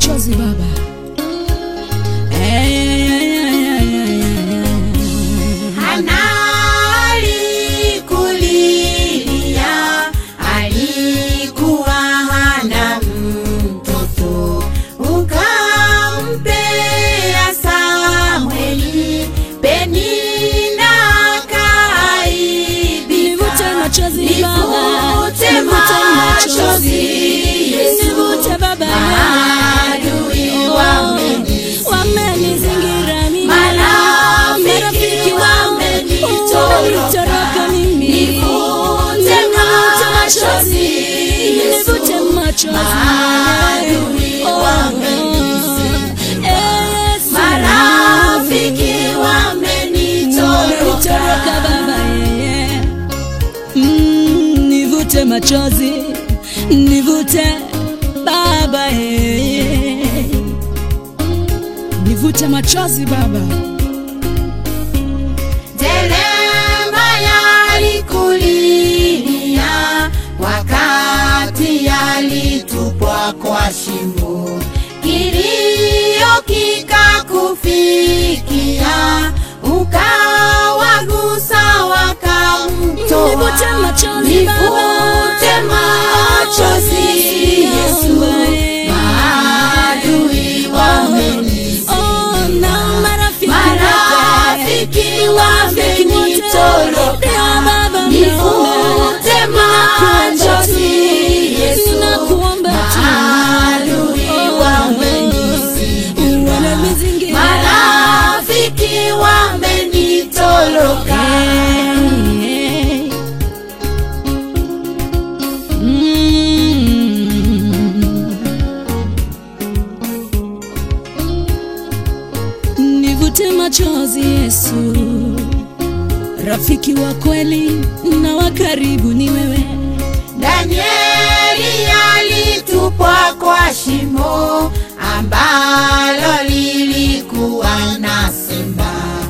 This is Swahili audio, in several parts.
machozi Baba. Eh, eh, eh, eh, eh, eh. Hana alikulilia, alikuwa hana mtoto, ukampea Samweli, Penina Nivute akaibika. machozi Baba. Nivute Nivute machozi, Yesu. Nivute Baba. Maadui Oh, wamenizingira. wamenizingira mimi. Marafiki wamenitoroka. wamenitoroka mimi. Nivute machozi, Yesu. Nivute machozi. Maadui Oh, wamenizingira. eh, Yesu. Marafiki Wamenitoroka wamenitoroka. Baba, yeye. Mm, nivute machozi nivute Baba yeye. nivute machozi Baba Jeremaya alikulilia wakati alitupwa kwa shimo, kilio kikakufikia, ukawagusa wakamtoa. Nivute machozi Baba. Nivute machozi Yesu, maadui wamenizingira. Oh, na marafiki Marafiki wote. wamenitoroka. Ndio Baba, Nivute machozi Yesu, Ninakuomba tu. maadui Oh, wamenizingira. wananizingira. Marafiki wamenitoroka. Nivute machozi Yesu, rafiki wa kweli na wa karibu ni wewe. Danieli alitupwa kwa shimo ambalo lilikuwa na simba,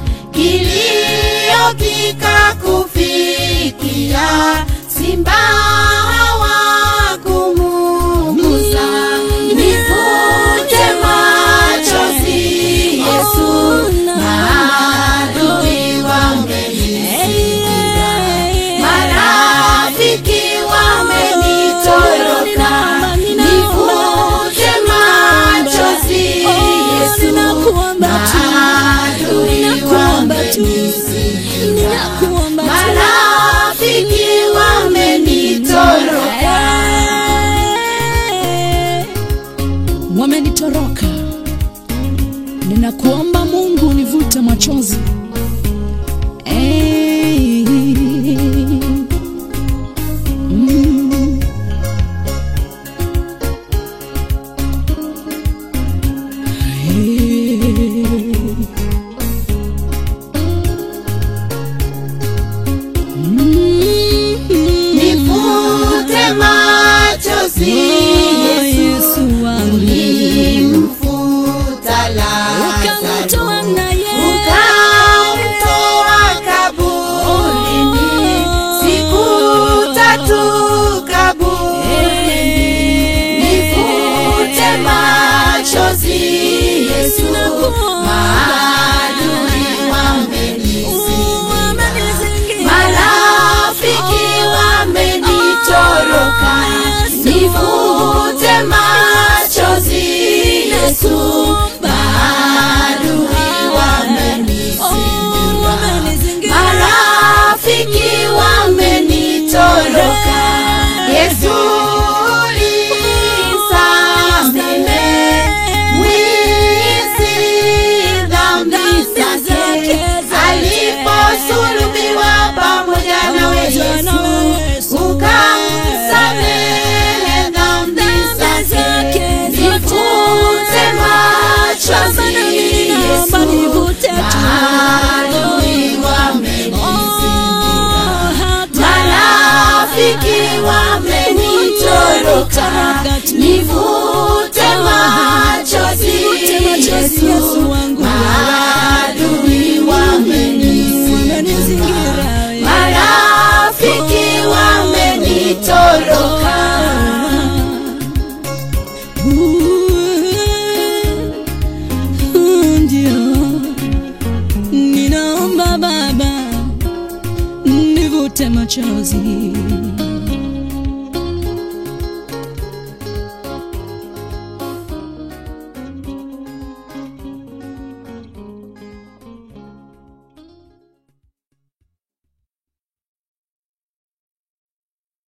kilio kikakufikia, simba hawakumugusa. Nivute machozi Yesu, maadui wamenizingira. Marafiki wamenitoroka, nivute machozi Yesu, maadui wamenizingira. Marafiki wamenitoroka, wamenitoroka. Ninakuomba Mungu nivute machozi Eh. Mm. Eh. Mm. nivute machozi Yesu, Yesu wangu ulimfuta Lazaro. ukamtoa naye Ukamtoa kaburini, siku tatu kaburini. Nivute machozi Yesu, maadui wamenizingira. Marafiki wamenitoroka, nivute machozi Yesu, maadui wamenizingira. Marafiki wamenitoroka, Yesu ulisamehe mwizi dhambi zake aliposulubiwa pamoja nawe Yesu, ukamsamehe dhambi zake. Nivute machozi Yesu, maadui wamenizingira. Marafiki wamenitoroka, nivute machozi Yesu, maadui wamenizingira. Marafiki wamenitoroka, Ooh. nivute machozi